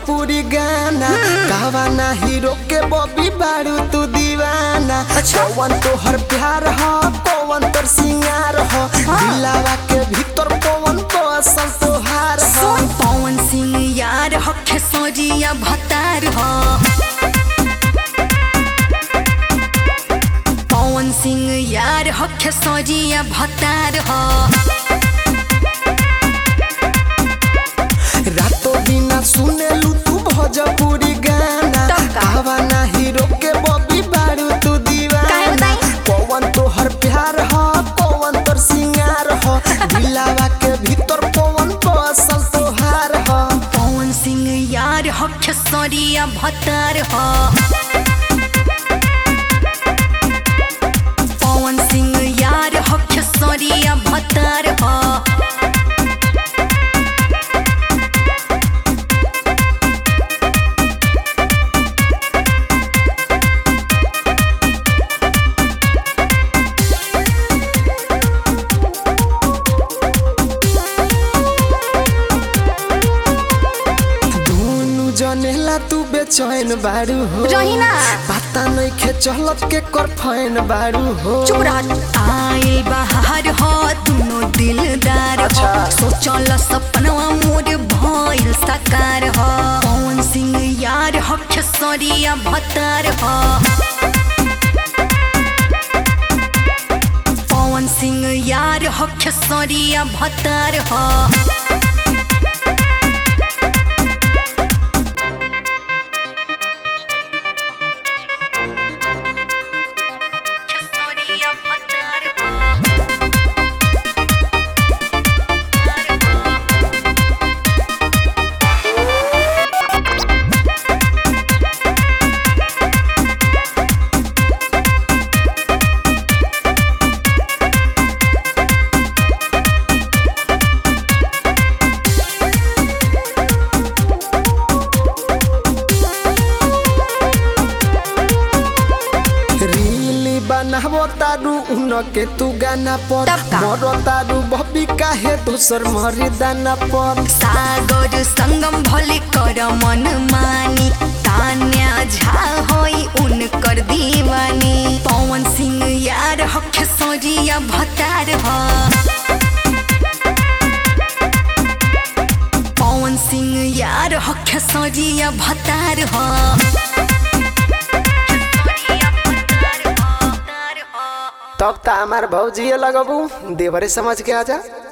भोजपुरी गाना गावाना हीरो के बॉबी बारू तू दीवाना पवन तोहर प्यार ह पवन तोर सिंगार ह दिलावा के भीतर पवन बसल तोहार ह सोन पवन सिंह यार हो खेसरिया भतार हो पवन सिंह यार हो खेसरिया भतार हो रातो बिना सुनेलू तू भोजपुरी गाना तब का? गावाना हीरो के बॉबी बारू तू काहे दीवाना बताई? पवन तोहर प्यार ह पवन तोर सिंगार ह दिलावा के भीतर पवन बसल तोहार ह पवन सिंह यार हो खेसरिया भतार हो पवन सिंह यार हो खेसरिया भतार हो दुनु जनेला तू बेचैन बारू हो रही ना। पता नइखे चलत के कर फैन बारू हो चुप रह आइल बाहर हो दुनो दिलदार हो अच्छा। सोचल सपनवा मोर भइल साकार हो पवन सिंह यार हो खेसरिया भतार हो पवन सिंह यार हो खेसरिया भतार हो खेसरिया भतार हो रील बनाबो तारू उन के तू गाना पर तब का? मरो तारू बबी काहे दोसर मरी दाना पर सागर संगम भले कर मन मानी तान्या झा होई उनकर दीवानी पवन सिंह यार हो खेसरिया भतार हो पवन सिंह यार हो खेसरिया भतार हो खेसरिया भतार हो, भतार हो। तब ता हमार भौजी लगबू देवरे समझ के आजा